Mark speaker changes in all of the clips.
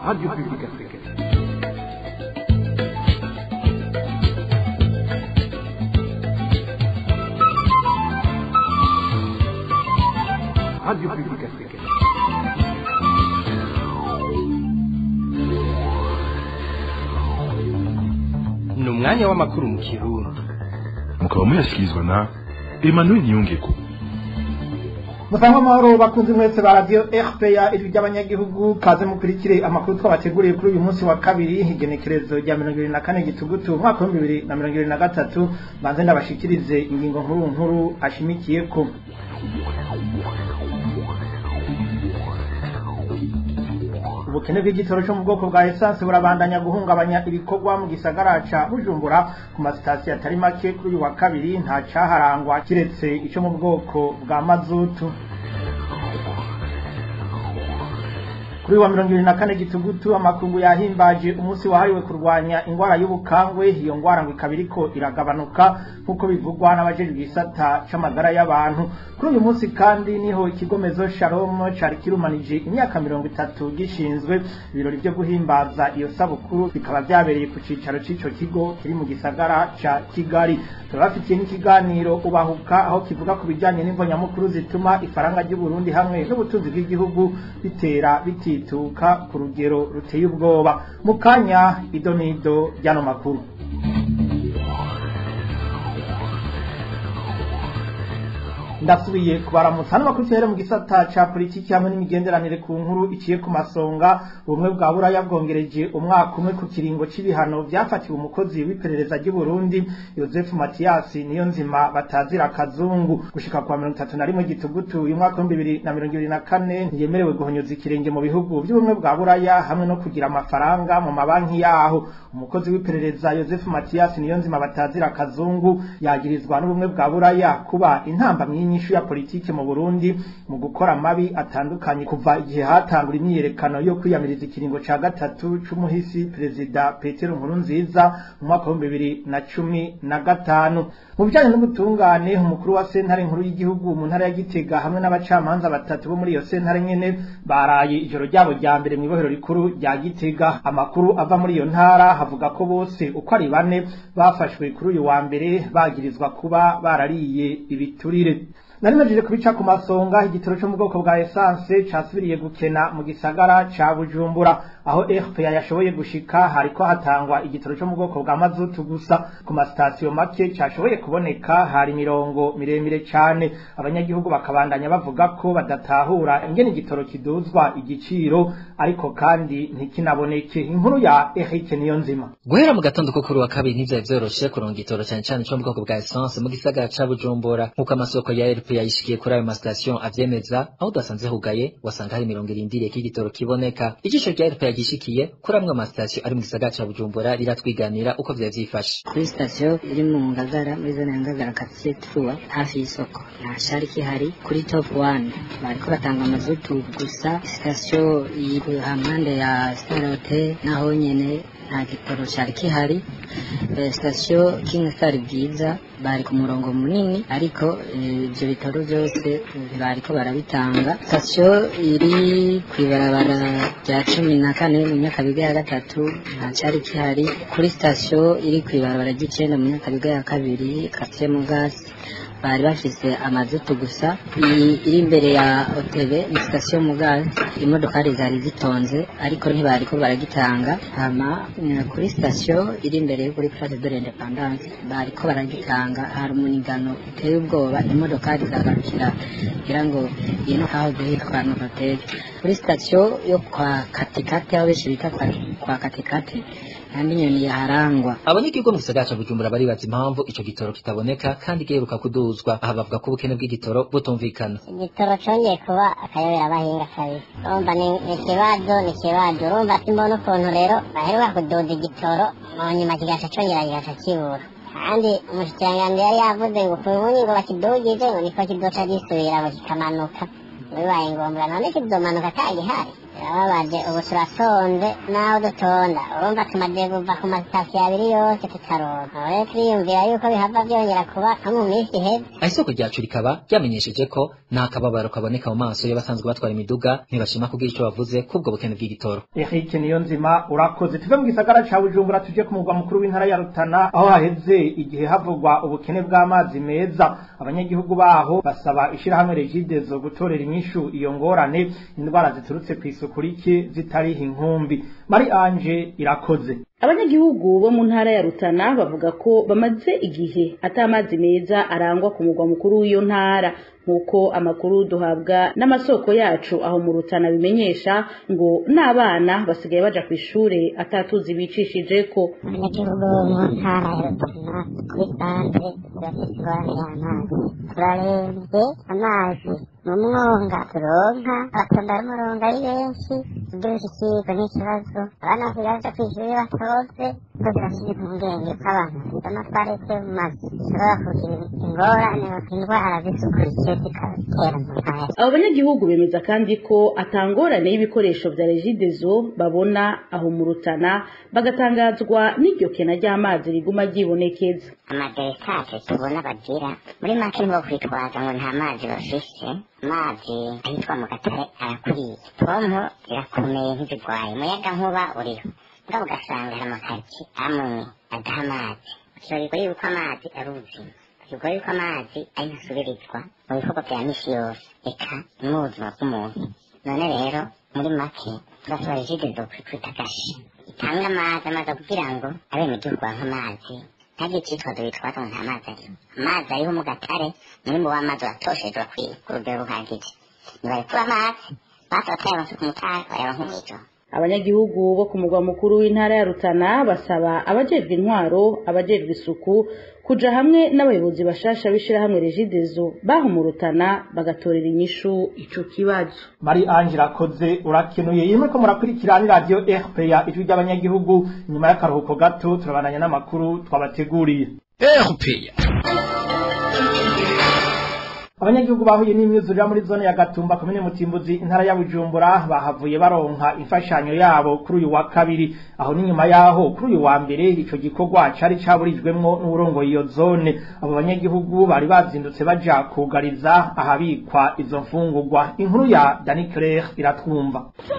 Speaker 1: Radio Publique Africaine. Radio Publique Africaine.
Speaker 2: ni umwanya w'amakuru mu kirundi
Speaker 3: mukaba muyashyikirizwa na emmanuel niyongeko
Speaker 4: musanga amahoro bakunze mwese ba radiyo rpa ijwi ry'abanyagihugu kaze mukurikire amakuru twabateguriye kuri uyu munsi wa kabiri igenekerezo rya mirongo ibiri na kane gitugutu umwaka w'ibihumbi bibiri na mirongo ibiri na gatatu banze ndabashikirize ingingo nkuru nkuru ashimikiye ko ubukene bw'igitoro cyo mu bwoko bwa esanse burabandanya guhungabanya ibikorwa mu gisagara ca bujumbura ku masitasiyo atari make kuri uyu wa kabiri nta caharangwa kiretse ico mu bwoko bwa mazutu kuri wa mirongo ibiri na kane gitugutu amakungu yahimbaje umunsi wahariwe kurwanya ingwara y'ubukangwe iyo ngwara ngo ikaba iriko iragabanuka nk'uko bivugwa n'abajejwe igisata c'amagara y'abantu kuri uyu munsi kandi niho ikigo mezo shalom cari kirumanije imyaka mirongo itatu gishinzwe ibirori vyo guhimbaza iyo sabukuru bikaba vyabereye ku cicaro c'ico kigo kiri mu gisagara ca kigali turabafitiye n'ikiganiro ubahuka aho kivuga ku bijanye n'imvo nyamukuru zituma ifaranga ry'uburundi hamwe n'ubutunzi bw'igihugu bitera bitituka ku rugero ruteye ubwoba mu kanya idonido ry'ano makuru ndasubiye kubaramutsa hano makuru tuhere mu gisata ca politiki hamwe n'imigenderanire ku nkuru iciye ku masonga ubumwe bwa buraya bwongereje umwaka umwe ku kiringo c'ibihano vyafatiwe umukozi w'iperereza ry'u Burundi Joseph Mathias niyo nzima batazira kazungu gushika kwa mirongo itatu na rimwe gitugutu uyu mwaka w'ibihumbi bibiri na mirongo ibiri na kane ntiyemerewe guhonyoza ikirenge mu bihugu by'ubumwe bwa buraya hamwe no kugira amafaranga mu mabanki yaho umukozi w'iperereza Joseph Mathias niyo nzima batazira kazungu yagirizwa n'ubumwe bwa buraya kuba intamba nyinshi ya politike mu Burundi mu gukora mabi atandukanye kuva igihe hatangura imyiyerekano yo kwiyamiriza ikiringo ca gatatu c'umuhisi perezida Petero Nkurunziza mu mwaka wa bibiri na cumi na gatanu mu bijanye n'ubutungane umukuru wa sentare nkuru y'igihugu mu ntara ya Gitega hamwe n'abacamanza batatu bo muri iyo sentare nyene baraye ijoro ryabo rya mbere mu ibohero rikuru rya Gitega amakuru ava muri iyo ntara havuga ko bose uko ari bane bafashwe kuri uyu wa mbere bagirizwa kuba barariye ibiturire nari majije kubica ku masonga igitoro cyo mu bwoko bwa essence casubiriye gukena mu gisagara ca Bujumbura aho RPA yashoboye gushika hariko hatangwa igitoro cyo mu bwoko bwa mazutu gusa ku masitasiyo make cashoboye kuboneka hari mirongo miremire cane abanyagihugu bakabandanya bavuga ko badatahura ingene igitoro kiduzwa igiciro ariko kandi ntikinaboneke inkuru ya Eric Niyonzima
Speaker 5: guhera mu gatondo ko kuri wa kabiri ntivyari vyoroshe kuronka igitoro cane cane co mu bwoko bwa essence mu gisagara ca Bujumbura nk'uko amasoko ya RPA yayishikiye kuri ayo masitasiyo avyemeza aho udasanze hugaye wasanga hari mirongo irindiriye ko igitoro kiboneka ijisho rya RPA yagishikiye kuri amwe amasitasiyo ari mu gisagara ca Bujumbura riratwiganira uko vyari vyifashe
Speaker 6: kuri sitasiyo iri mu ngagara muri zone ya ngagara katiye tuwa hafi y'isoko nta shari kihari kuri top one bariko batanga amazutu gusa sitasiyo iri hampande ya star hotel naho nyene nta gitoro cari kihari sitasiyo king star bwiza bari ku murongo munini ariko ibyo bitaro byose bariko barabitanga sitasiyo iri kw'ibarabara rya cumi na kane mu myakabiga ya gatatu nta cyari kihari kuri sitasiyo iri kw'ibarabara ry'icenda mu myakabiga ya kabiri katiye mu gasi bari bafise amazutu gusa iri imbere ya otebe ni sitasiyo mugazi imodokari zari zitonze ariko ntibariko baragitanga hama kuri sitasiyo iri imbere yo kuri place de l'independance bariko baragitanga hari umunigano uteye ubwoba imodokari zagarukira kugira ngo ino hahoze hitwa novatege kuri sitasiyo yo kwa katikati aho benshi bita kwa katikati kandi inyoni yaharangwa
Speaker 5: abanyagihugu mu gisagara ca Bujumbura baribaza impamvu ico gitoro kitaboneka kandi giheruka kuduzwa aha bavuga ko ubukene bw'igitoro butumvikana
Speaker 7: igitoro congeye kuba akayobera abahinga kabiri urumva ni ikibazo ni ikibazo urumva simbona ukuntu rero baheruka kuduza igitoro mu nyuma kigaca congera kigaca kibura kandi umushikiranganji yari yavuze ngo kubunyi ngo bakidugije ngo niko kidoca gisubira ngo kikamanuka bibaye ngombwa none kizomanuka atagihari birababaje ubu turasonze naho dutonda urumva tumaze kuva ku masitasiyo abiri yose tutaronka aho rero turiyumvira yuko bihava byongera kuba nko mu minsi iheze
Speaker 5: aho isoko ryacu rikaba ryamenyesheje ko nta kababaro kaboneka mu maso y'abasanzwe batwara imiduga ntibashima kugira ico bavuze kubwo bukene bw'igitoro
Speaker 4: Eric Niyonzima urakoze tuve mu gisagara ca Bujumbura tuje ku mugwa mukuru w'intara ya Rutana aho haheze igihe havugwa ubukene bw'amazi meza abanyagihugu baho basaba ishirahamwe Regidezo gutorera inyishu iyo ngorane indwara ziturutse ku isuku rike zitariho inkumbi Mari Ange irakoze
Speaker 8: abanyagihugu bo mu ntara ya Rutana bavuga ko bamaze igihe ata amazi meza arangwa ku mugwa mukuru w'iyo ntara nk'uko amakuru duhabwa n'amasoko yacu aho mu Rutana bimenyesha ngo n'abana basigaye baja ku ishure atatuzi bicishije ko
Speaker 7: abanyagihugu bo mu ntara ya Rutana kuri santre bafite ingorane y'amazi turarembye amazi mu mwonga turonka abatonda n'umurongo ari benshi iby'ubushikirwa n'ikibazo abana basigaye baja kw'ishuri batoze ngo birashyira impungenge ko abantu bafite amatwarete mu mazu bishobora kugira ingorane indwara z'isuku rike zikatera mu ntara
Speaker 8: abo banyagihugu bemeza kandi ko atangorane y'ibikoresho vya regidezo babona aho mu Rutana bagatangazwa n'iryo kena ry'amazi riguma ryibonekeza
Speaker 7: amaderekage tubona bagira muri make nibo kwitwaza ngo nta mazi bafise amazi ahitwa mu gatare arakwiye pompo irakomeye ntizigwaye umuyaga nkuba uriho mugabo ugasanga hari amakaritsiye amwe adaha amazi ukibagirwa yuko amazi ari ubuzima ukibagirwa yuko amazi ari ntasubirizwa mu bikorwa vya misi yose eka ni mu buzima bw'umuntu none rero muri make turasaba regidezo kwita gashi itanga amazi amaze kugira ngo abenegihugu banke amazi ntabwo icyitwazo bitwaza ngo nta mazi ariho amazi ariho mu gatare umwimbu w'amazi watosheje wakwiye ku rugero ruhagije nibarekura amazi batataye amazi ku mutari bayaronka mw'ijoro
Speaker 8: abanyagihugu bo ku mugwa mukuru w'intara ya Rutana basaba abajejwe intwaro abajejwe isuku kuja hamwe n'abayobozi bashasha b'ishirahamwe Regidezo baho mu Rutana bagatorera inyishu ico kibazo
Speaker 4: Mari Ange irakoze urakenuye yimwe ko murakurikira ni radio RPA ijwi ry'abanyagihugu nyuma y'akaruhuko gato turabandanya n'amakuru twabateguriye
Speaker 2: RPA
Speaker 4: abanyagihugu bahuye n'imyuzurira muri zone ya Gatumba komine Mutimbuzi intara ya Bujumbura bahavuye baronka imfashanyo yabo kuri uyu wa kabiri aho ni nyuma yaho kuri uyu wa mbere ico gikorwa cari caburijwemwo n'uburongo iyo zone abo banyagihugu bari bazindutse baja kugariza ahabikwa izo mfungurwa inkuru ya Dani Claire iratwumva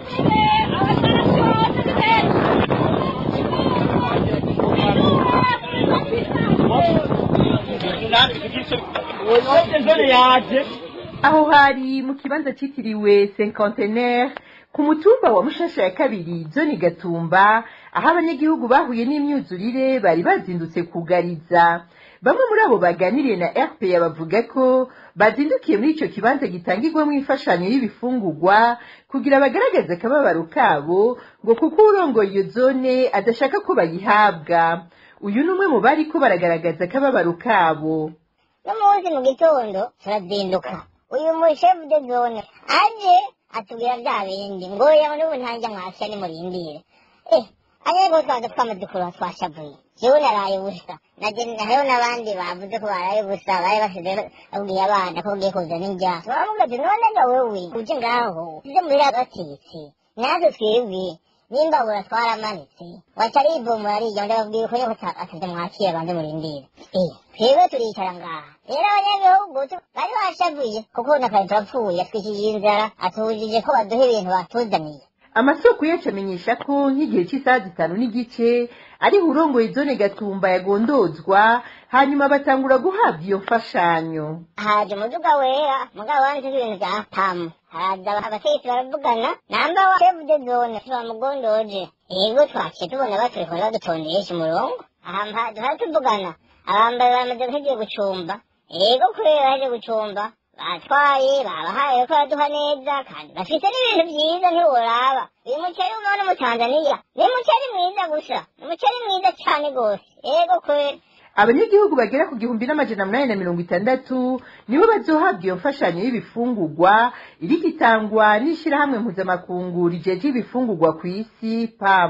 Speaker 9: aho hari mu kibanza cyitiriwe cinquantenaire ku mutumba wa mushasha ya kabiri zone gatumba aho abanyagihugu bahuye n'imyuzurire bari bazindutse kugariza bamwe muri abo baganiriye na rpa bavuga ko bazindukiye muri icyo kibanza gitangirwamo imfashanyo y'ibifungurwa kugira bagaragaze akababaro kabo ngo kuko urongoye iyo zone adashaka ko bayihabwa uyu ni umwe mu bari ko baragaragaza akababaro kabo
Speaker 7: n'umunsi mu gitondo turazinduka uyu mushefu de zone aje atubwira bya bindi ngo yawe n'ubu ntanjya mwasya nimurindire eh ariko twaza twamaze kuruha twashavuye jewe naraye ubusa hariho n'abandi bavuze ko baraye ubusa bari basize babwiye abana ko bagiye kuzana indyasa baravuga ati none ga wewe uje ngaho uze muhira batitse natwe twebwe n'imbabura twaramanitse waca aribomora arijya ndababwiye ko yuko atavye mwakire banze murindire eh twebwe turicara ngaha rero abanyagihugu bari bashavuye kuko nakare turapfuye atwikije inzara atubujije ko baduha ibintu batuzaniye
Speaker 9: amasoko yacu amenyesha ko nk'igihe cy'isaha zitanu n'igice ariho urongoye zone gatumba yagondozwa hanyuma batangura guhabwa iyo mfashanyo
Speaker 7: haje umuduga wera mugabo wanditse ibintu bya pamu haraza abategetsi baravugana namba wa chef de zone bamugondoje yego twaciye tubona baturiko badutondesha umurongo aha duhora tuvugana abambaye bamaze guhejeje gucumba yego kubera baheje gucumba batwaye babahaye ko baduha neza kandi bafite n'ibintu byiza ntiworaba uyu muceri umwe mu tanzaniya ni umuceri mwiza gusa ni umuceri mwiza cyane rwose yego kubera
Speaker 9: abanyagihugu bagera ku gihumbi n'amajana munani na mirongo itandatu nibo bazohabwa iyo mfashanyo y'ibifungurwa iriko itangwa n'ishirahamwe mpuzamakungu rijeje ibifungurwa ku isi pamu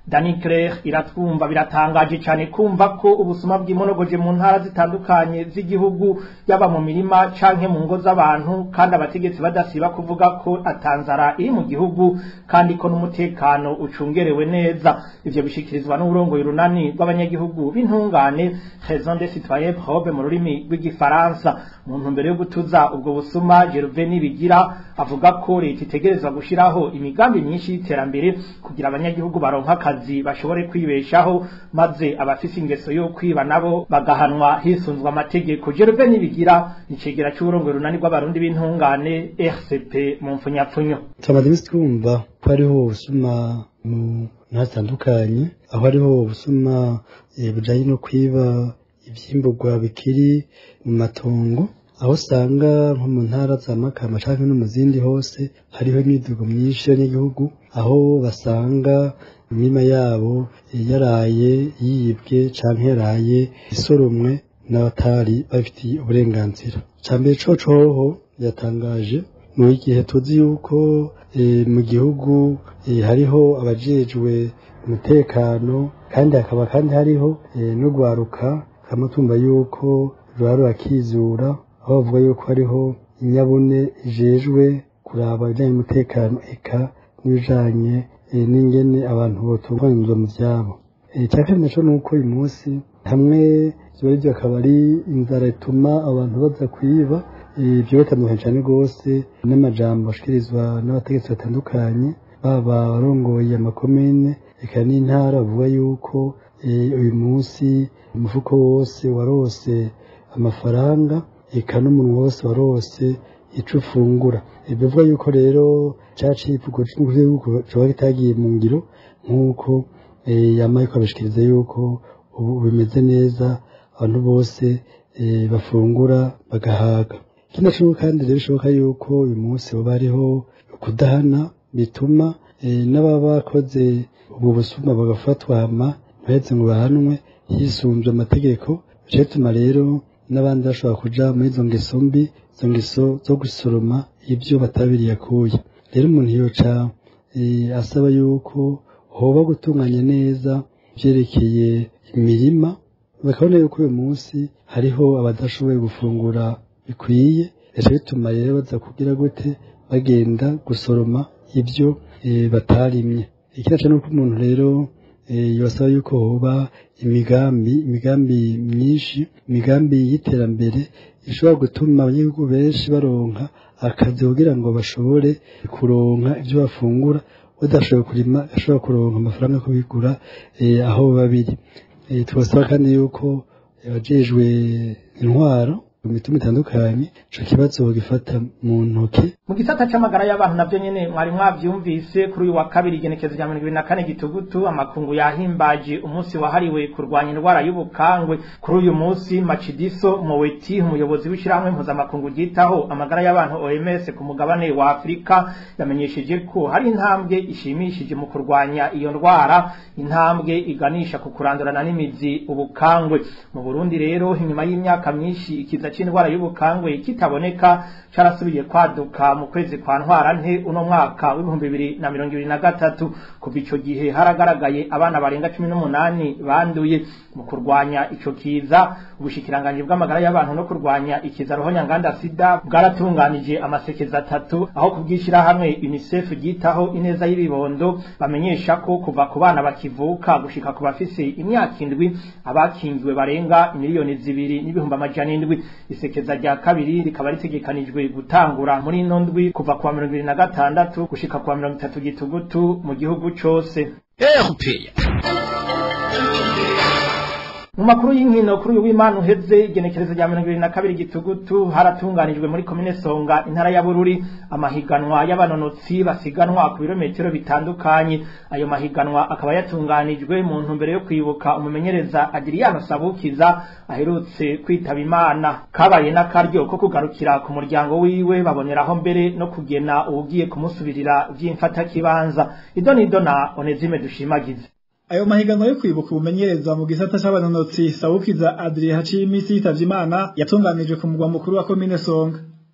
Speaker 4: Dani Claire iratwumva biratangaje cyane kumva ko ubusuma bw'imonogoje mu ntara zitandukanye z'igihugu yaba mu mirima canke mu ngo z'abantu kandi abategetsi badasiba kuvuga ko atanzara iri mu gihugu kandi ko n'umutekano ucungerewe neza ivyo bishikirizwa n'uburongoye runani rw'abanyagihugu b'intungane raison des citoyens probe mu rurimi rw'igifaransa mu ntumbero yo gutuza ubwo busuma Gervais Nibigira avuga ko leta itegerezwa gushiraho imigambi myinshi y'iterambere kugira abanyagihugu baronka akazi bashobore kwibeshaho maze abafise ingeso yo kwiba nabo bagahanwa hisunzwe amategeko Gervais Nibigira icegera c'uburongoye runani rw'abarundi b'intungane RCP mu mfunyapfunyo
Speaker 10: tumaze iminsi twumva ko hariho ubusuma mu ntara zitandukanye aho hariho ubusuma bujanye no kwiba ivyimburwa bikiri mu matongo aho usanga nko mu ntara za makama canke no mu zindi hose hariho imidugo myinshi y'abanyagihugu aho basanga imirima yabo yaraye yibwe canke yaraye isoromwe n'abatari babifitiye uburenganzira ca mbere coco hoho yatangaje mu gihe tuzi yuko mu gihugu hariho abajejwe umutekano kandi hakaba kandi hariho n'urwaruka kamatumba yuko ruba rurakizura aho bavuga yuko hariho inyabune ijejwe kuraba ibijanye n'umutekano eka n'ibijanye n'ingene abantu botunganizwa mu vyabo icya kabiri naco ni uko uyu munsi hamwe ivyo arivyo akaba ari inzara ituma abantu baza kwiba ibyo bitandukanye cyane rwose n'amajambo ashikirizwa n'abategetsi batandukanye baba abarongoye amakomine eka n'intara bavuga yuko uyu munsi umufuko wose warose amafaranga eka n'umuntu wose warose ico ufungura bivuga yuko rero ca civugo c'igihugu coba kitagiye mu ngiro nk'uko yamaye kwabishikiriza yuko ubu bimeze neza abantu bose bafungura bagahaga ikindi kintu kandi rero bishoboka yuko uyu munsi hoba hariho kudahana bituma n'ababa bakoze ubwo busuma bagafatwa hama ntibaheze ngo bahanwe hisunzwe amategeko bica bituma rero n'abandi bashobora kuja muri izo ngeso mbi izo ngeso zo gusoroma ibyo batabiriye akuye rero umuntu yoca asaba yuko hoba gutunganya neza ivyerekeye imirima bakabona yuko uyu munsi hariho abadashoboye gufungura bikwiye bica bituma rero baza kugira gute bagenda gusoroma ibyo batarimye ikinaca nuko umuntu rero yosaba yuko hoba imigambi imigambi myinshi imigambi y'iterambere ishobora gutuma abanyagihugu benshi baronka akazi kugira ngo bashobore kuronka ibyo bafungura udashoboye kurima ashobora kuronka amafaranga yo kubigura aho biba biri tubasaba kandi yuko abajejwe intwaro mu mitumba itandukanye ico kibazo gifata mu ntoke
Speaker 4: mu gisata c'amagara y'abantu navyo nyene mwari mwavyumvise kuri uyu wa kabiri igenekezo rya mirongo ibiri na kane gitugutu amakungu yahimbaje umunsi wahariwe kurwanya indwara y'ubukangwe kuri uyu munsi macidiso moweti umuyobozi w'ishirahamwe mpuzamakungu ryitaho amagara y'abantu oms ku mugabane wa afurika yamenyesheje ko hari intambwe ishimishije mu kurwanya iyo ndwara intambwe iganisha ku kurandurana n'imizi ubukangwe mu burundi rero inyuma y'imyaka myinshi ikiza c'indwara y'ubukangwe kitaboneka carasubiye kwaduka mu kwezi kwa ntwarante uno mwaka w'ibihumbi bibiri na mirongo ibiri na gatatu kuva ico gihe haragaragaye abana barenga cumi n'umunani banduye mu kurwanya ico kiza ubushikiranganji bw'amagara y'abantu no kurwanya ikiza rohonyanganda sida bwaratunganije amasekeza atatu aho kubwishirahamwe unicef ryitaho ineza y'ibibondo bamenyesha ko kuva ku bana bakivuka gushika ku bafise imyaka indwi abakingiwe barenga miliyoni zibiri n'ibihumbi amajana indwi isekeza rya kabiri rikaba ritegekanijwe gutangura muri ino ndwi kuva kuwa mirongo ibiri na gatandatu gushika kuwa mirongo itatu gitugutu mu gihugu cose mu makuru y'inkino kuri uyu w'imana uheze igenekerezo rya mirongo ibiri na kabiri gitugutu haratunganijwe muri komine songa intara ya bururi amahiganwa y'abanonotsi basiganwa ku birometero bitandukanye ayo mahiganwa akaba yatunganijwe mu ntumbero yo kwibuka umumenyereza adiriano sabukiza aherutse kwitaba imana kabaye n'akaryo ko kugarukira ku muryango wiwe baboneraho mbere no kugena uwugiye kumusubirira vy'imfatakibanza idonido na onezime dushimagize
Speaker 11: ayo mahiganwa yo kwibuka ubumenyereza mu gisata c'abanonotsi Sawukiza Adrien haciye imisi yitavye Imana yatunganijwe ku mugwa mukuru wa komine Songa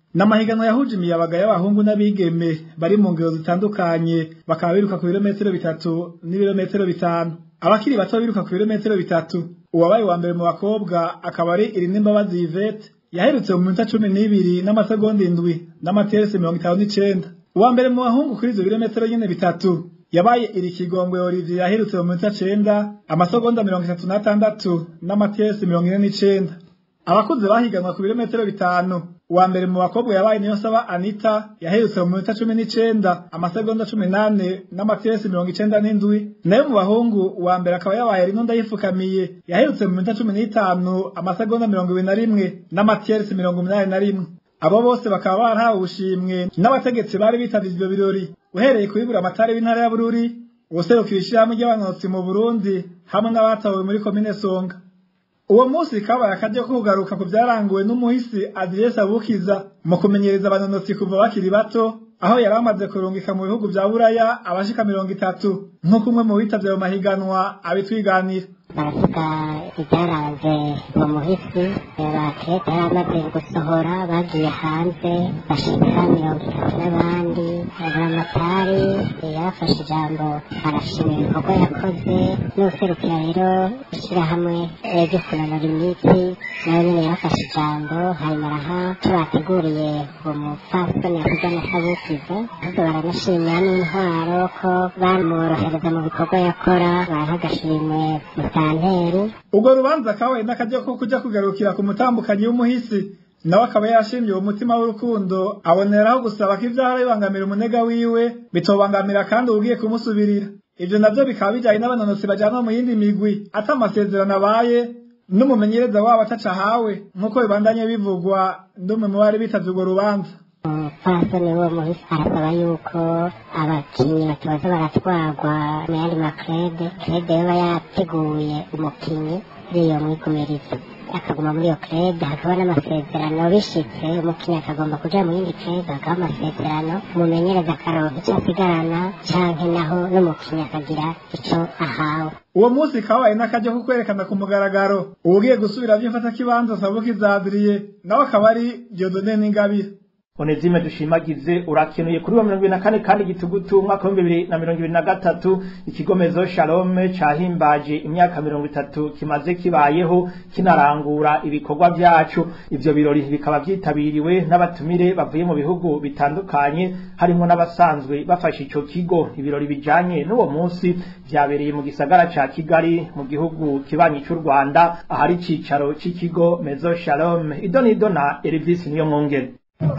Speaker 11: n'amahiganwa yahuje imiyabaga y'abahungu n'abigeme bari mu ngero zitandukanye bakaba biruka ku birometero bitatu n'ibirometero bitanu abakiri bato biruka ku birometero bitatu uwabaye wa mbere mu bakobwa akaba ari Irinimbabazi Yvette yaherutse mu minota cumi n'ibiri n'amasegonda indwi n'amateresi mirongo itanu n'icenda uwa mbere mu bahungu kuri ivyo birometero nyene bitatu yabaye iri kigongwe Olivier yaherutse mu minota cenda amasegonda mirongo itatu n'atandatu n'amateresi mirongo ine n'icenda abakuze bahiganwa ku birometero bitanu uwa mbere mu bakobwa yabaye niyo saba Anita yaherutse mu minota cumi n'icenda amasegonda cumi nane n'amateresi mirongo icenda n'indwi nayo mu bahungu uwa mbere akaba yabaye rimwe ndayifukamiye yaherutse mu minota cumi n'itanu amasegonda mirongo ibiri na rimwe n'amateresi mirongo umunani na rimwe abo bose bakaba barahawe ubushimwe n'abategetsi bari bitavye ivyo birori uhereye kubibura amatari w'intara ya Bururi uwuserukira ishirahamwe ry'abanotsi mu Burundi hamwe n'abatawe muri komine Songa uwo munsi kabaye akaryo ko kugaruka ku byaranguwe n'umuhisi Adrien Sabukiza mu kumenyereza abanonotsi kuva bakiri bato aho yari amaze kurungika mu bihugu vya Buraya abashika mirongo itatu nk'uko umwe mu bitavye ayo mahiganwa abitwiganira
Speaker 7: baravuga ibyaranze uwo muhisi bakete yari amaze gusohora bagiye hanze bashika mirongo itatu n'abandi buramatari yarafashe ijambo arashima ibikorwa yakoze n'userukira rero ishyirahamwe ryo kunanura imitsi nawe nyine yarafashe ijambo hanyuma araha icyo bateguriye uwo mupfasoni yakoze amasabukiza ahubwo baranashimira n'intwaro ko bamworohereza mu bikorwa yakora baraha agashimwe musanteri
Speaker 11: ubwo rubanza kabaye n'akaryo ko kuja kugarukira ku mutambukanyi w'umuhisi nawe akaba yashimye uwo mutima w'urukundo aboneraho gusaba ko ivyahora bibangamira umunega wiwe bitobangamira kandi ugiye kumusubirira ivyo navyo bikaba bijanye n'abanonotsi bajanwa mu yindi migwi ata amasezerano abaye n'umumenyereza wabo ataca ahawe nk'uko bibandanye bivugwa ndumwe mu bari bitavye urwo rubanza
Speaker 7: umupfasoni w'uwo muhisi arasaba yuko abakinyi batoza baratwarwa mu yandi makrede krede yoba yateguye umukinyi kuri iyo mwigumirizo akaguma muri iyo krede hakaba n'amasezerano bishitse umukinyi akagomba kuja mu yindi krede hakaba amasezerano umumenyereza akaronka ico asigarana canke naho n'umukinyi akagira ico ahawe
Speaker 11: uwo munsi kabaye n'akaryo ko kwerekana ku mugaragaro uwugiye gusubira vy'imfata kibanza sabukiza Adrien nawe akaba ari Dieudonné Ningabire
Speaker 4: Onezime dushimagize urakenuye kuri wa mirongo ibiri na kane kandi gitugutu umwaka w'ibihumbi bibiri na mirongo ibiri na gatatu ikigomezo Shalome cahimbaje imyaka mirongo itatu kimaze kibayeho kinarangura ibikorwa vyacu ivyo birori bikaba vyitabiriwe n'abatumire bavuye mu bihugu bitandukanye harimo n'abasanzwe bafashe ico kigo ibirori bijanye n'uwo munsi vyabereye mu gisagara ca Kigali mu gihugu kibanyi c'u Rwanda ahari icicaro c'ikigo Mezo Shalome idonido na Elvis niyo mwongere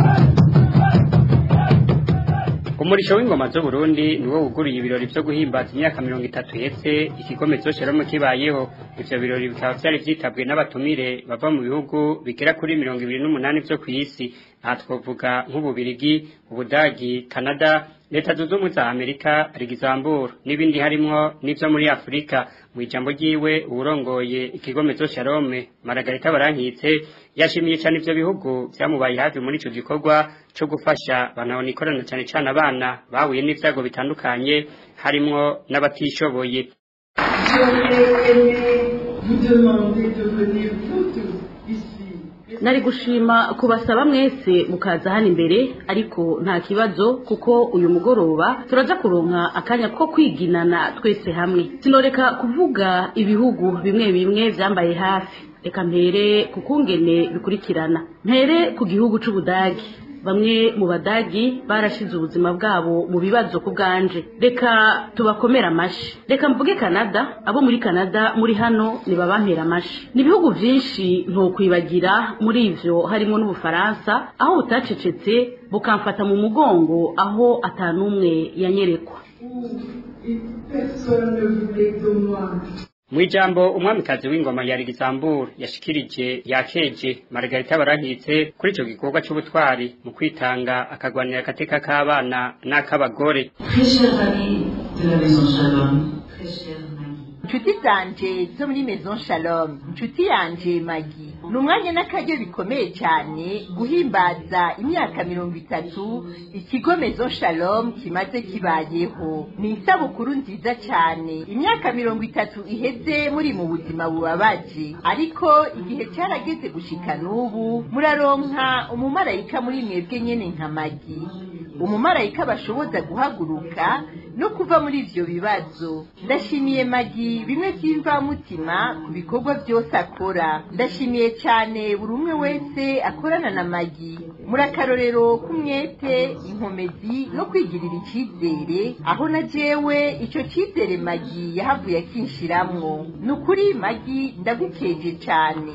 Speaker 12: umurisho w'ingoma zo Burundi niwo wuguriye ibirori byo guhimbaza imyaka mirongo itatu hetse ikigomezo Shalom kibayeho ivyo birori bikaba vyari vyitabwe n'abatumire bava mu bihugu bigera kuri mirongo ibiri n'umunani vyo kw'isi aha twovuga nk'ububirigi ubudagi canada leta zunze ubumwe za amerika rigizambur n'ibindi harimwo n'ivyo muri afurika mu ijambo ryiwe uwurongoye ikigomezo sharome maragarita barankitse yashimiye cyane ivyo bihugu vyamubaye hafi muri ico gikorwa co gufasha banabona ikorana cyane cyane abana bahuye n'ivyago bitandukanye harimwo n'abatishoboye
Speaker 8: nari gushima kubasaba mwese mukaza hano imbere ariko nta kibazo kuko uyu mugoroba turaja kuronka akanya ko kwiginana twese hamwe sinoreka kuvuga ibihugu bimwe bimwe vyambaye hafi reka mpere ku kungene bikurikirana mpere ku gihugu c'ubudagi bamwe mu badagi barashize ubuzima bwabo mu bibazo ku bwanje reka tubakomere amashi reka mvuge canada abo muri canada muri hano nibabampera amashi ni ibihugu vyinshi ntokwibagira muri ivyo harimo n'ubufaransa aho butacecetse bukamfata mu mugongo aho atanumwe yanyerekwa
Speaker 12: mu ijambo umwamikazi w'ingoma ya Luxembourg yashikirije yakeje Margarita barankitse kuri ico gikorwa c'ubutwari mu kwitanga akagwanira agateka k'abana n'ak'abagore
Speaker 9: inshuti zanje zo muri maison shalom inshuti yanje magi ni umwanya n'akaryo bikomeye cyane guhimbaza imyaka mirongo itatu ikigo mezo shalom kimaze kibayeho ni isabukuru nziza cyane imyaka mirongo itatu iheze muri mu buzima bubabaje ariko igihe cyarageze gushika n'ubu muraronka umumarayika muri mwebwe nyene nka magi umumarayika bashoboza guhaguruka no kuva muri ivyo bibazo ndashimiye magi bimwe vy'imvamutima ku bikorwa byose akora ndashimiye cyane buri umwe wese akorana na magi muri akarorero k'umwete inkomezi no kwigirira icyizere aho na jewe icyo cyizere magi yahavuye akinshiramwo ni ukuri magi ndagukeje cyane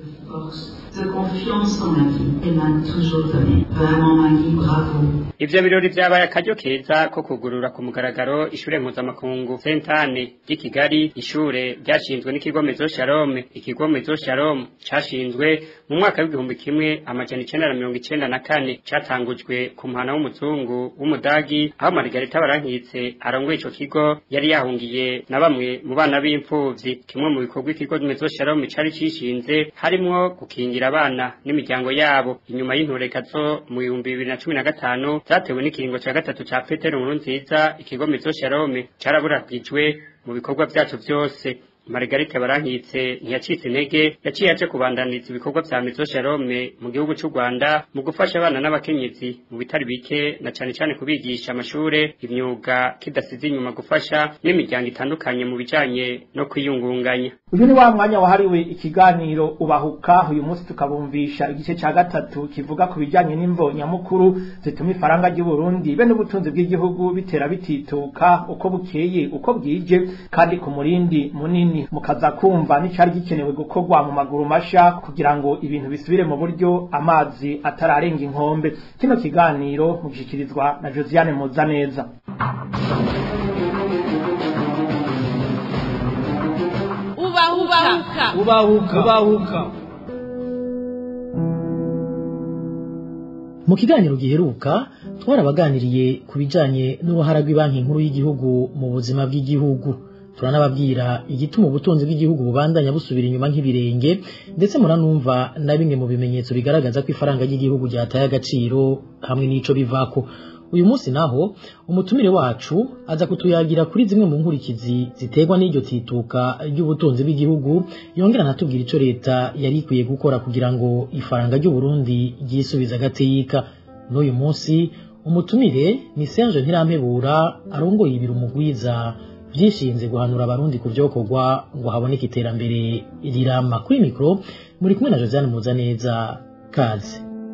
Speaker 13: de confiance en la vie émane toujours de lui. Vraiment, Maggie, bravo.
Speaker 12: ivyo birori vyabaye akaryo keza ko kugurura ku mugaragaro ishure mpuzamakungu sentane ry'i kigali ishure ryashinzwe n'ikigo mezo shalom ikigo mezo shalom cashinzwe mu mwaka w'igihumbi kimwe amajana icenda na mirongo icenda na kane catangujwe ku muhana w'umuzungu w'umudagi aho marigarita barankitse arongoye ico kigo yari yahungiye na bamwe mu bana b'impfuvyi kimwe mu bikorwa ikigo mezo shalom cari cishinze harimwo gukingira abana n'imiryango yabo inyuma y'intureka zo mu bihumbi bibiri na cumi na gatanu zatewe n'ikiringo ca gatatu ca petero nkuru nziza ikigo mezo shalome caraburagijwe mu bikorwa vyaco vyose Margarita barankitse ntiyacitse intege yaciye aje kubandaniza ibikorwa vya Mezo Shalome mu gihugu c'u Rwanda mu gufasha abana n'abakenyezi mu bitari bike na cane cane kubigisha amashure imyuga kidasize inyuma gufasha n'imiryango itandukanye mu bijanye no kwiyungunganya
Speaker 4: uyu ni wa mwanya wahariwe ikiganiro ubahuka uyu munsi tukabumvisha igice ca gatatu kivuga ku bijanye n'imvo nyamukuru zituma ifaranga ry'u Burundi be n'ubutunzi bw'igihugu bitera bitituka uko bukeye uko bwije kandi ku murindi munini mukaza kumva n'icari gikenewe gukorwa mu maguru masha kugira ngo ibintu bisubire mu buryo amazi atararenga inkombe kino kiganiro mugishikirizwa na Josiane Muzaneza
Speaker 14: ubahuka
Speaker 4: ubahuka ubahuka
Speaker 15: mu kiganiro giheruka twarabaganiriye ku bijanye n'uruhara rw'ibanki nkuru y'igihugu mu buzima bw'igihugu turanababwira igituma ubutunzi bw'igihugu bubandanya busubira inyuma nk'ibirenge ndetse muranumva na bimwe mu bimenyetso bigaragaza ko ifaranga ry'igihugu ryataye agaciro hamwe n'ico bivako uyu munsi naho umutumire wacu aza kutuyagira kuri zimwe mu nkurikizi ziterwa n'iryo tituka ry'ubutunzi bw'igihugu yongera anatubwira ico leta yari ikwiye gukora kugira ngo ifaranga ry'u Burundi ryisubize agateka n'uyu munsi umutumire ni Serge Ntirampebura arongoye ibiro umugwiza byishinze guhanura abarundi ku byokorwa ngo haboneke iterambere rirama kuri mikoro muri kumwe na Josiane Muzaneza kaze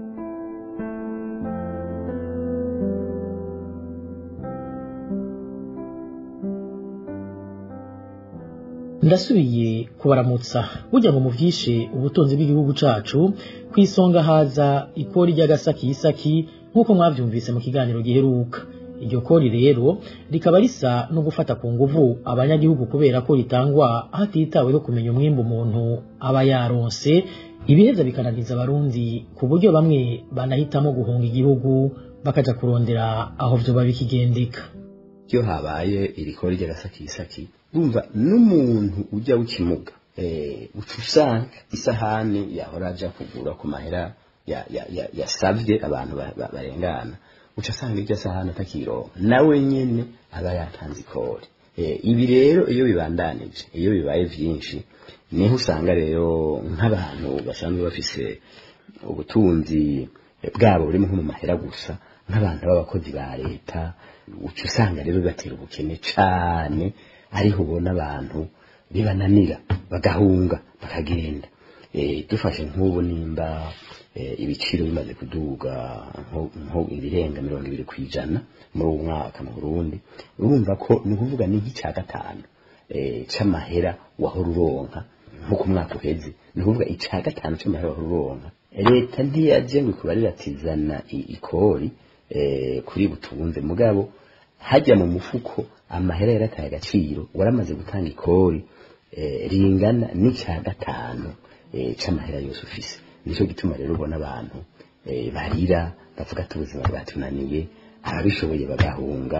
Speaker 15: ndasubiye kubaramutsa burya ngo muvyishe ubutunzi bw'igihugu cacu ku isonga haza ikori ry'agasakisaki nk'uko mwavyumvise mu kiganiro giheruka iryo kori rero rikaba risa no gufata ku nguvu abanyagihugu kubera ko ritangwa hatitaweho kumenya umwimbu umuntu aba yaronse ibiheza bikananiza abarundi ku buryo bamwe banahitamo guhunga igihugu bakaja kurondera aho vyoba bikigendeka
Speaker 16: iyo habaye iri kori ry'agasakisaki urumva n'umuntu ujya w'ikimuga uca usanga isahani yahora aja kugura ku mahera yasavye abantu barengana uca asanga iryo sahani atakironka nawe nyene aba yatanze ikori ibi rero iyo bibandanije iyo bibaye vyinshi niho usanga rero nk'abantu basanzwe bafise ubutunzi bwabo burimo nko mu mahera gusa nk'abantu b'abakozi ba leta uca usanga rero bibatera ubukene cane ariho ubona abantu bibananira bagahunga bakagenda dufashe nk'ubu nimba ibiciro bimaze kuduga nko ibirenga mirongo ibiri ku ijana muri uwo mwaka mu burundi urumva ko ni ukuvuga ni nk'icya gatanu c'amahera wahora uronka nko ku mwaka uheze ni ukuvuga icya gatanu c'amahera wahora uronka leta ntiyaje ngo ikubarire ati zana ikori kuri butunze mugabo hajya mu mufuko amahera yarataye agaciro waramaze gutanga ikori ringana n'icya gatanu c'amahera yose ufise nicyo gituma rero ubona abantu barira bavuga ati ubuzima bwatunaniye ababishoboye bagahunga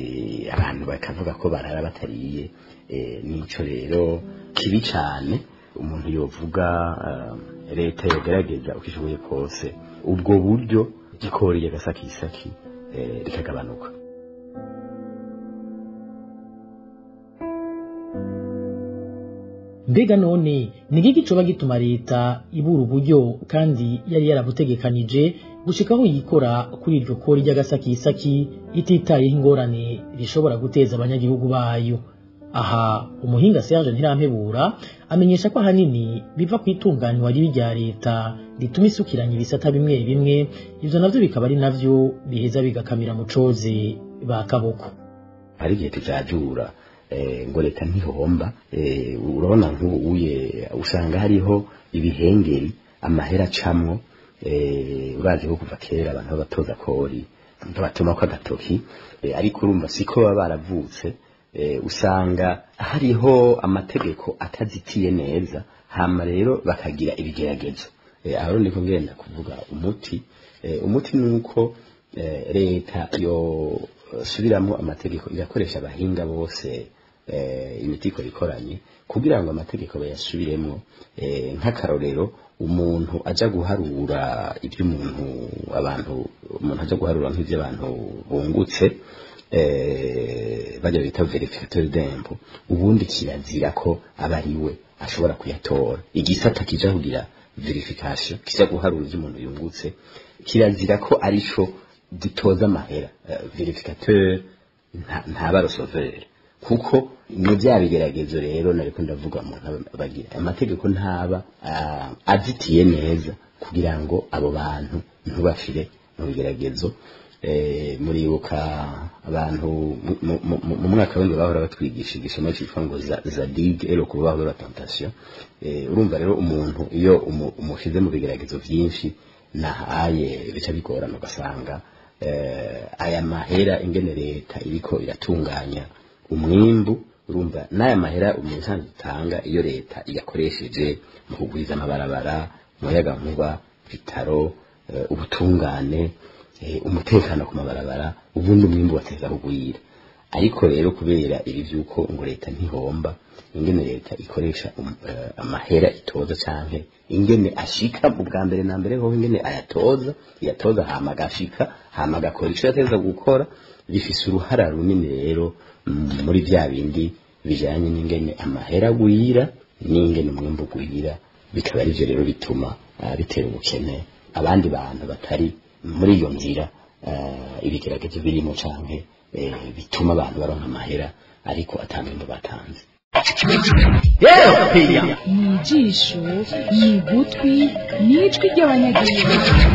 Speaker 16: abantu bakavuga ko barara batariye nico rero kibi cane umuntu yovuga eh, leta yogerageza uko ishoboye kose ubwo buryo gikoriye agasakisaki eh, rikagabanuka
Speaker 15: mbega none ni iki coba gituma leta ibura uburyo kandi yari yarabutegekanije gushika aho yikora kuri iryo kori ry'agasakisaki ititayeho ingorane rishobora guteza abanyagihugu bayo aha umuhinga Serge Ntirampebura amenyesha ko ahanini biva ku itunganywa ribi rya leta rituma isukiranya ibisata bimwe bimwe ivyo navyo bikaba ari navyo biheza bigakamira mu coze ba kaboko
Speaker 16: hari igihe tujajura eh, ngo leta ntihomba eh, urabona nk'ubu uye usanga hariho ibihengeri amahera acamwo eh, urazi ko kuva kera abantu babatoza kori babatuma ko agatoki eh, ariko urumva siko baba baravutse eh, usanga hariho amategeko atazitiye neza hama rero bakagira ibigeragezo eh, aho rero ndiko ngenda kuvuga umuti eh, umuti ni uko eh, leta yo subiramo amategeko igakoresha abahinga bose eh, imitiko ikoranye kugira ngo amategeko bayasubiremo eh, nk'akarorero umuntu aja guharura iby'umuntu abantu umuntu aja guharura nk'iby'abantu bungutse eh, bajya bita verificateur d'impôt ubundi kirazira ko aba ari we ashobora kuyatora igisata kija kugira verification kija guharura iby'umuntu yungutse kirazira ko arico gitoza amahera uh, verificateur ntaba rosovere kuko ni bya bigeragezo rero nariko ndavuga umuntu bagira amategeko ntaba uh, azitiye neza kugira ngo abo bantu ntubafire mu bigeragezo eh, muribuka abantu mu mwaka w'indi bahora batwigisha igisomo cyitwa ngo zadig ero ku rubaho rwa tentation eh, urumva rero umuntu iyo umushyize mu bigeragezo byinshi nahaye bica bigorana ugasanga eh, aya mahera ingene leta iriko iratunganya umwimbu urumva n'aya mahera umusanzu utanga iyo leta igakoresheje mu kugwiza amabarabara umuyagankuba bitaro uh, ubutungane uh, umutekano ku mabarabara ubundi umwimbu wateza kugwira ariko rero kubera ibi vyuko ngo leta ntihomba ingene leta ikoresha um, uh, amahera itoza canke ingene ashika mu bwa mbere na mbere hoho ingene ayatoza yatoza hama agashika hama agakora ico yateza gukora bifise uruhara runini rero muri vya bindi bijanye n'ingene amahera agwira n'ingene umwimbu ugwira bikaba arivyo rero bituma uh, bitera ubukene abandi bantu batari muri iyo nzira uh, ibigeragezo birimo canke eh, bituma abantu baronka amahera ariko atangimbo batanze
Speaker 14: ni ijisho ni ugutwi ni ijwi ry'abanyagihugu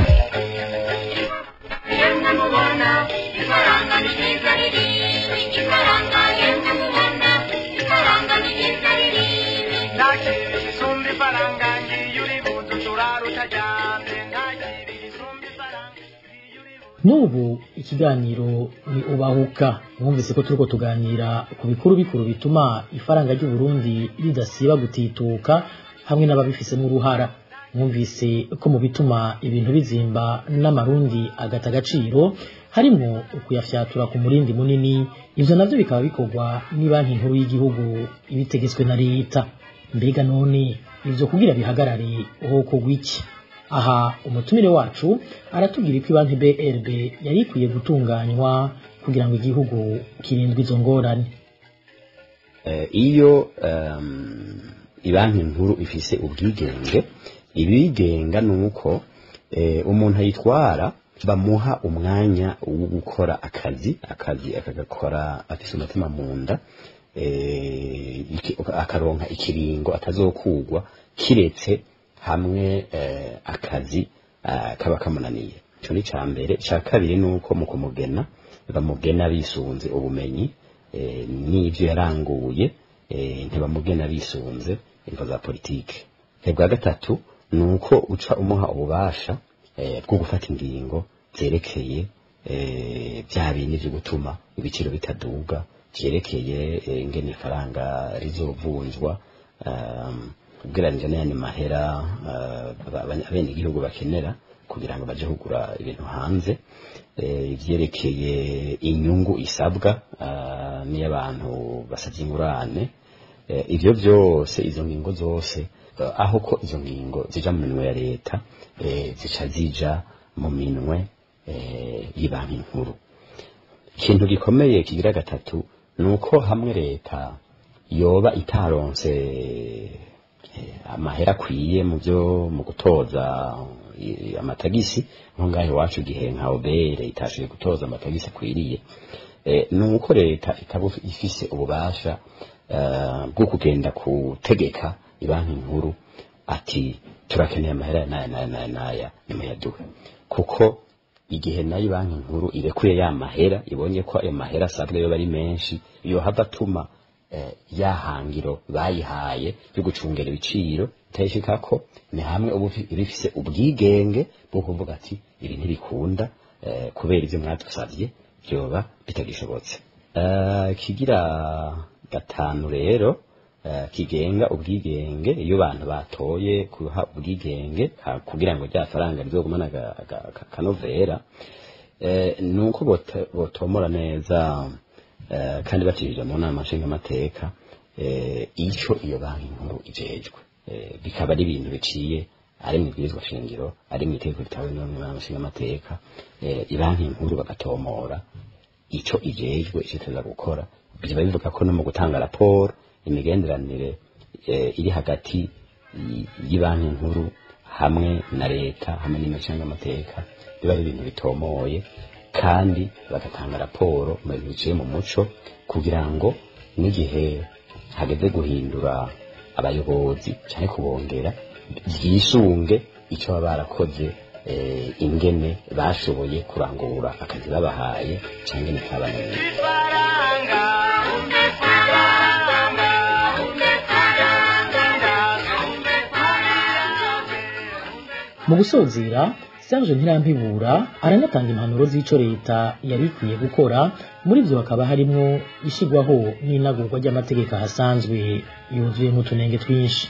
Speaker 15: n'ubu ikiganiro ni ubahuka mwumvise ko turiko tuganira ku bikuru bikuru bituma ifaranga ry'uburundi ridasiba gutituka hamwe n'ababifisemo uruhara mwumvise ko mu bituma ibintu bizimba n'amarundi agata agaciro harimo ukuyafyatura ku murindi munini ivyo navyo bikaba bikorwa banki nkuru y'igihugu ibitegetswe na leta mbega none ivyo kugira bihagarare hokorwa iki aha umutumire wacu aratubwira ko banki BRB yari ikwiye gutunganywa kugira ngo igihugu kirindwe izo ngorane
Speaker 16: uh, iyo um, ibanki nkuru ifise ubwigenge ibigenga nuko eh, umuntu ayitwara bamuha umwanya wo gukora akazi akazi akagakora afise umutima mu nda eh, akaronka ikiringo atazokugwa kiretse hamwe eh, akazi uh, kaba kamunaniye ico ni ca mbere ca kabiri nuko mu kumugena bamugena bisunze ubumenyi eh, n'ivyo yaranguye eh, ntibamugena bisunze imvo za politike bwa gatatu nuko uca umuha ububasha eh, bwo gufata ingingo zerekeye eh, bya bindi vyo gutuma ibiciro bitaduga vyerekeye eh, ingene ifaranga rizovunjwa um, ubwiranije n'ayandi mahera abene igihugu bakenera kugira ngo baje kugura ibintu hanze ivyerekeye inyungu isabwa n'iyo abantu basavye ingurane Eh, ivyo byose izo ngingo zose eh, aho ko izo ngingo zija mu minwe ya leta eh, zica zija mu minwe eh, y'ibanki nkuru ikintu gikomeye kigira gatatu ni uko hamwe leta yoba itaronse eh, amahera akwiye mu byo mu gutoza eh, amatagisi nko ngaho iwacu igihe nka obere itashoboye gutoza amatagisi akwiriye eh, ni uko leta itaba ifise ububasha eh, bwo kugenda gutegeka ibanki nkuru ati turakeneye amahera n'aya n'aya n'aya n'aya nimuyaduhe kuko igihe nayo banki nkuru irekuye ya mahera ibonye ko ayo mahera asabwa yo bari menshi iyo hava atuma eh, ya hangiro bayihaye yo gucungera ibiciro itayishikako ni hamwe uba ufi- iba ifise ubwigenge bwo kuvuga ati ibi ntibikunda eh, kubera ivyo mwadusavye vyoba bitagishobotse Eh, kigira gatanu rero eh, kigenga ubwigenge iyo abantu batoye kuha ubwigenge ha- kugira ngo rya faranga rizogumana aga- aga- aka- akanovera eh, ni uko bote- botomora neza eh, kandi bacishije mu nama nshingamateka eh, ico iyo banki nkuru ijejwe eh, bikaba ari ibintu biciye ari mu ibwirizwa shingiro ari mu itegeko ritawe n'inama nshingamateka eh, ibanki nkuru bagatomora ico ijejwe ico iteza gukora biba bivuga ko no mu gutanga raporo imigenderanire eh, iri hagati y- y'ibanki nkuru hamwe na leta hamwe n'amateka biba ari ibintu bitomoye kandi bagatanga raporo mu bintu biciye mu muco kugira ngo n'igihe hageze guhindura abayobozi cyane kubongera byisunge icyo baba barakoze eh, ingene bashoboye kurangura akazi babahaye cyangwa nikabananiye
Speaker 15: mu gusozera Serge Ntirampibura aranatanga impanuro z'ico leta yari ikwiye gukora muri vyo hakaba harimwo ishigwaho n'inagurwa ry'amategeko ahasanzwe yuzuyemo utunenge twinshi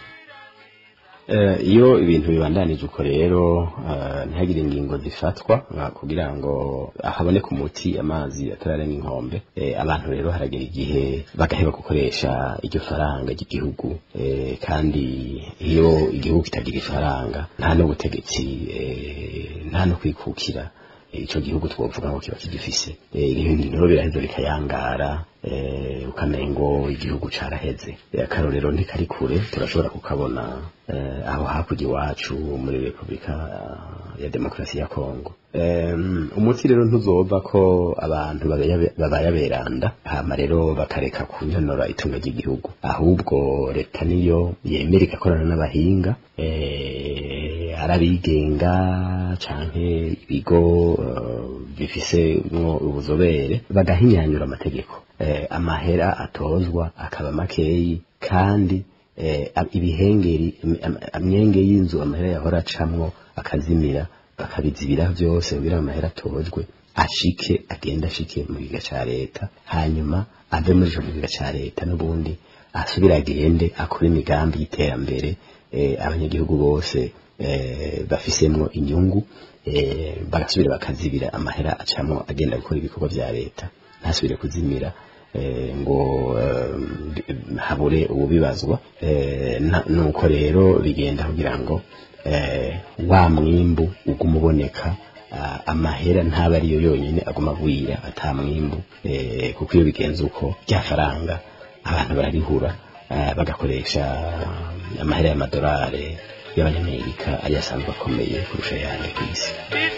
Speaker 16: Eh, iyo ibintu bibandanije uko rero eh, ntihagire ingingo zifatwa eh, kugira ngo haboneke umuti amazi atararenga inkombe Eh, abantu rero haragera igihe bagaheba gukoresha iryo faranga ry'igihugu Eh, kandi iyo igihugu kitagira ifaranga nta n'ubutegetsi eh, nta no kwikukira ico gihugu twovuga ngo kiba kigifise Eh, ibintu rero biraheza bikayangara eh, ukamengo igihugu caraheze Eh, akarorero ntikari kure turashobora kukabona eh, aho hakurya iwacu muri repubulika ah, ya demokarasi ya kongo Em, umuti rero ntuzova ko abantu babaya- babaye aberanda hama rero bakareka kunyonora itunga ry'igihugu ahubwo leta niyo yemera igakorana n'abahinga eh, ari abigenga canke ibigo eh, bifise mwo ubuzobere bagahinyanyura amategeko eh, amahera atozwa akaba makeyi kandi eh, ab- ibihengeri im- am- amyenge y'inzu amahera yahora acamwo akazimira bakabizibira byose kugira ngo amahera atojwe ashike agende ashike mu giga ca leta hanyuma ave muri ico giga ca leta n'ubundi asubire agende akore imigambi y'iterambere eh, abanyagihugu bose eh, bafisemwo inyungu eh, bagasubira bakazibira amahera acamwo agenda gukora ibikorwa vya leta ntasubire kuzimira eh, ngo eh, habure ububibazwa eh, na- nuko rero bigenda kugira ngo eh, wa mwimbu uguma uboneka ah, amahera ntaba ariyo yonyine aguma agwira ata mwimbu eh, kuko iyo bigenze uko rya faranga abantu bararihura eh, bagakoresha amahera y'amadolari y'abanyamerika ariyo asanzwe akomeye kurusha ayandi ku isi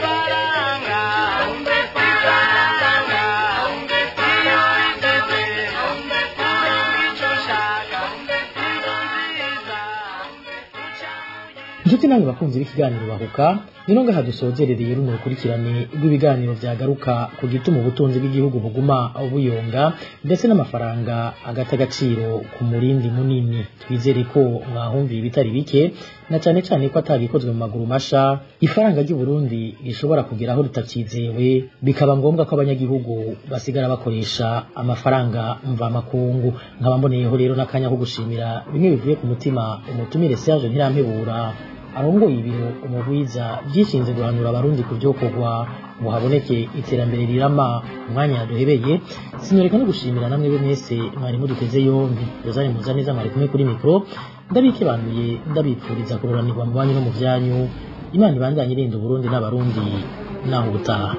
Speaker 15: inshuti namwe bakunzi b'ikiganiro bahuka nino ngaha dusozerereye runo rukurikirane rw'ibiganiro vyagaruka ku gituma ubutunzi bw'igihugu buguma buyonga ndetse n'amafaranga agata agaciro ku murindi munini twizere ko mwahumviye ibitari bike na cane cane ko atagikozwe mu maguru masha ifaranga ry'u Burundi rishobora kugera aho ritacizewe bikaba ngombwa ko abanyagihugu basigara bakoresha amafaranga mvamakungu nkaba mboneyeho rero n'akanya ko gushimira bimwe bivuye ku mutima umutumire Serge Ntirampebura arongoye ibiro umugwiza byishinze guhanura abarundi ku byokorwa ngo haboneke iterambere rirama umwanya duhebeye sinoreka no gushimira namwe be mwese mwari muduteze yombi rozari muza neza mwari kumwe kuri mikoro ndabikebanuye ndabipfuriza kuroranirwa mu banyu no mu vyanyu imana ibandanye irinda uburundi n'abarundi naho ubutaha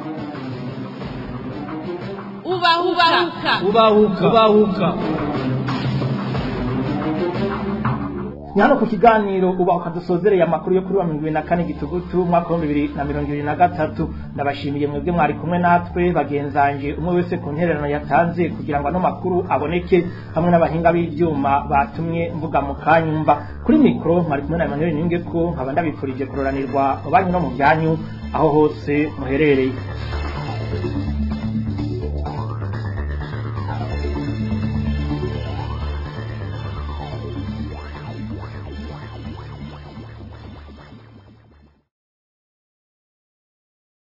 Speaker 14: ubahuka
Speaker 4: ubahuka ubahuka ni hano ku kiganiro ubahuka dusozereye amakuru yo kuri wa mirongo ibiri na kane gitugutu umwaka w'ibihumbi bibiri na mirongo ibiri na gatatu ndabashimiye mwebwe mwari kumwe natwe bagenzanje umwe wese ku ntererano yatanze kugira ngo ano makuru aboneke hamwe n'abahinga b'ivyuma batumye mvuga mu kanyumva kuri mikoro mwari kumwe na Emmanuel Ningeko nkaba ndabipfurije kuroranirwa mu banyu no mu byanyu aho hose muherereye